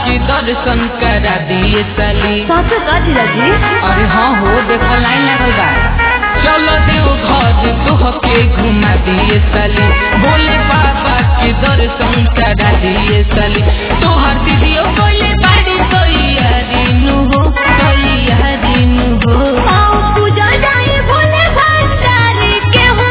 के दर्शन करा दिए साली सासू का जीजाजी अरे हाँ हो देखो लाइन लगल बा चलो देव घर तोह के घुमा दिए साली बोले बाबा के दर्शन करा दिए साली तोहर दीदियो बोले बाड़ी तैयारी नु हो तैयारी नु हो पाँव पूजा जाए भोले भंडारी के हो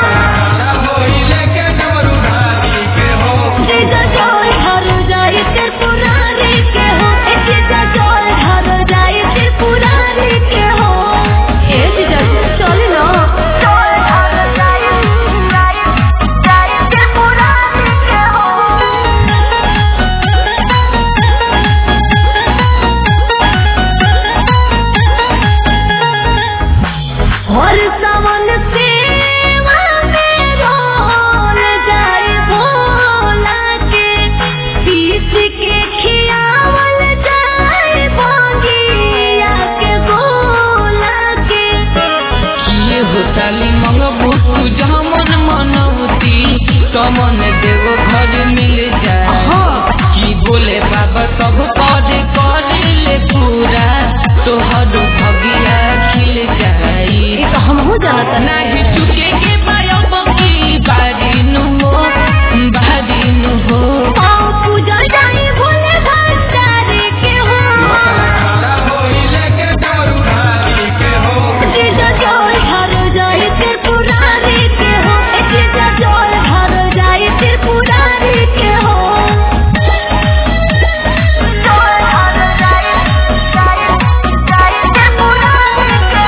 जीजा जोल हर जाए त्रिपुरारी के हो ए जीजा जोल हर जाए त्रिपुरारी के हो ए जीजा चले ना जोल हर जाए जाए त्रिपुरारी के हो और सावन सेवा में रोल जाए भोला के पीस के खियावल जाए भोगिया के गोला के किए हो साली मंगबू तू जमन मनौती तमन देव घर मिल जाए की बोले बाबा सब कर कर ले पूरा तोहर भगिया खिल जाई ये तो हम हो जाना नाही चुके के बायब की बारी नु हो बारी नु हो पाँव पूजा जाए भोले भंडारी के हो जीजा जोल हर जाए त्रिपुरारी के हो ए जीजा जोल हर जाए त्रिपुरारी के हो जोल हर जाए जाए जाए त्रिपुरारी के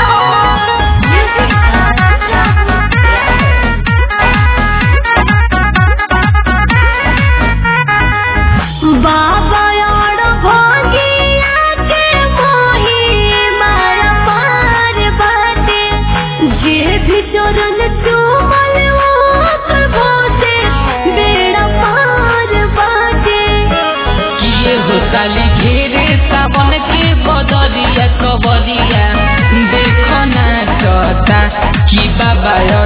हो बाबा और भोगिया के मोही मार पार बाटे जे भी चरण चूमल ओकर भोसे बेड़ा पार बाटे किए हो साली घेरे सावन के बदरिया कबरिया देखो ना चता कि बाबा